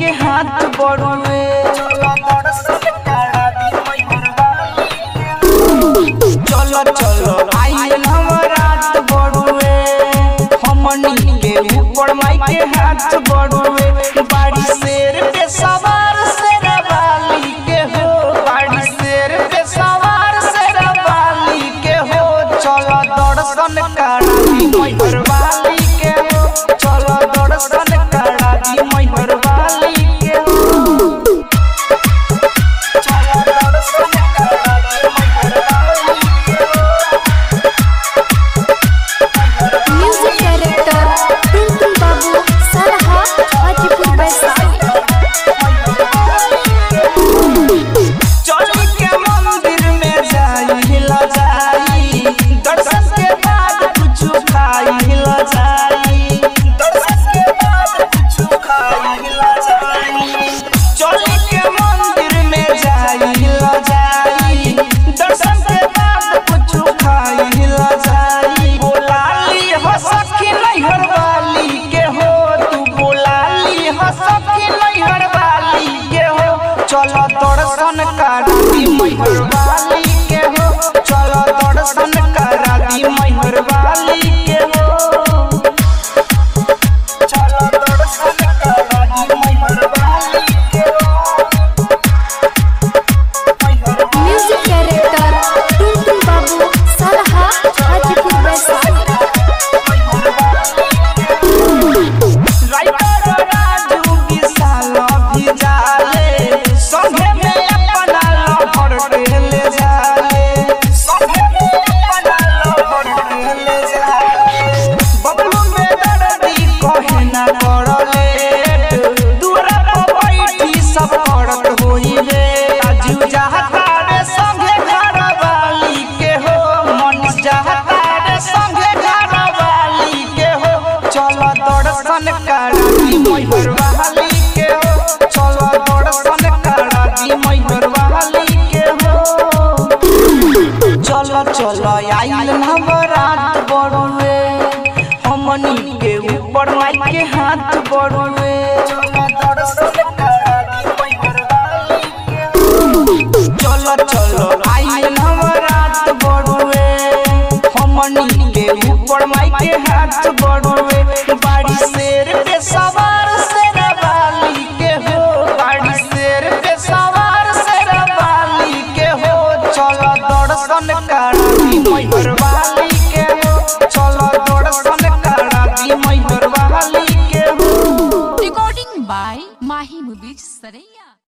के हाथ बड़ुए चलो चलो आइल रात बड़ुए हमनी के ऊपर माई के हाथ बड़ुए बाड़ी शेर पे सवार शेर वाली के हो बाड़ी शेर पे सवार शेर वाली के हो चलो दर्शन करा दी मैहर वाली के हो चलो दर्शन करा दी मैहर वाली के हो चलो दर्शन करा दी मैहर वाली के हो म्यूजिक डायरेक्टर टुनटुन बाबू सरहा हाजीपुर वैशाली चली के मंदिर में जाई हिला जाई दर्शन के बाद कुछ खाई हिला जाई दर्शन के बाद कुछ खाई हिला जाई चली के मंदिर में जाई हिला जाई दर्शन के बाद कुछ खाई हिला जाई बोलाली हो सखी नैहर वाली के हो तू बोलाली हो सखी नैहर वाली के हो चलो दर्शन करा दी मैहर वाली के हो चलो दर्शन करा दी मैहर वाली के हो चलो दर्शन करा दी मैहर वाली के हो मैहर म्यूजिक डायरेक्टर टुनटुन बाबू सरहा हाजीपुर वैशाली राइटर राजू विशाल भी जाले संगे में अपना लहर ढेले जाले संगे में अपना लहर ढेले जाले बबलू में दर्दी कहे ना करले दूरा पर बैठी सब करत होई रे राजू चाहता रे संगे घर वाली के हो मन चाहता रे संगे घर वाली के हो चलो दर्शन करा दी मैहर वाली के हो चलो दर्शन करा दी मैहर वाली के हो चलो चलो आइल नवरात बड़ुए हमनी के ऊपर माई के हाथ बड़ुए चलो दर्शन करा दी मैहर वाली के हो चलो चलो आइल नवरात बड़ुए हमनी के ऊपर माई के हाथ बड़ुए बाड़ी शेर पे सवार शेर वाली के हो बाड़ी शेर पे सवार शेर वाली के हो चलो दर्शन करा दी मैहर वाली के हो चलो दर्शन करा दी मैहर वाली के हो Recording by Mahi Movies Saraya.